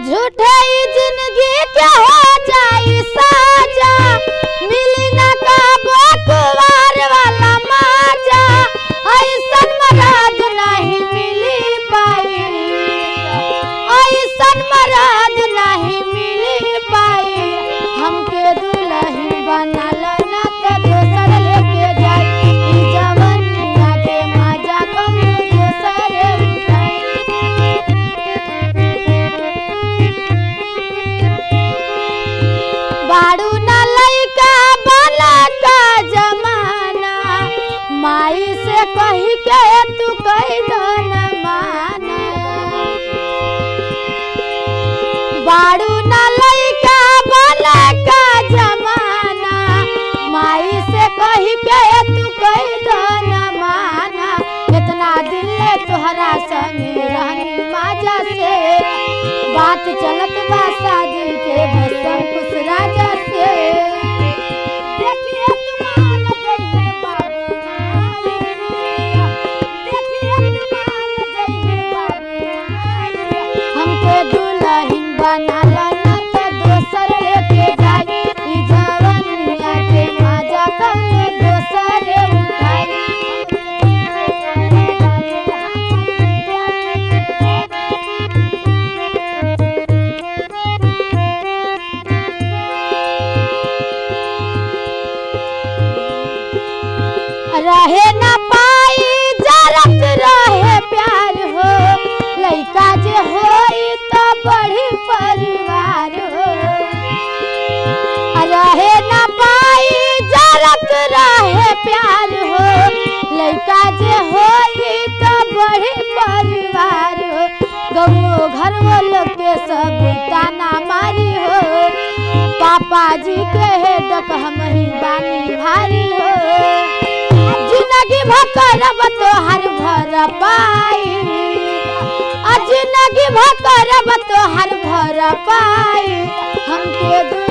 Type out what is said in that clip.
झूठे ही जिंदगी के हो जाई साजा मिली ना काबो कुवार वाला माजा ऐसन मराद नहीं मिली पाई ऐसन मराद नहीं मिली पाई हमके दुल्हन बनल ना त दोसर लेके जाई ई जवनिया के मजा कम दोसर बाड़ू न लइका बला का जमाना माई से कही के तू कही दो न माना बाड़ू न लइका बला का जमाना माई से कही के तू कही दो न माना कितना दिन ले तोहरा संगे रहनी माजा से बात चलत बा शादी के बसम खुश राजा से देखिए तुमान जइए बाबू देखिए तुमान जइए बाबू हमके दुल्हन बनाला ना त दोसर लेके जाई ई जवनिया के मजा कौनो दोसर रहे न पाई जरत रहे प्यार हो लइका जे होई त बड़ी परिवार हो रहे न पाई जरत रहे प्यार हो लइका जे होई त बड़ी परिवार हो गमो घर वालों के सब ताना मारी हो पापा जी के हेडक हम ही बानी भारी हो जिंदगी भकरब तोहर भर पाई आ जिंदगी भकरब तोहर भर पाई हमके दू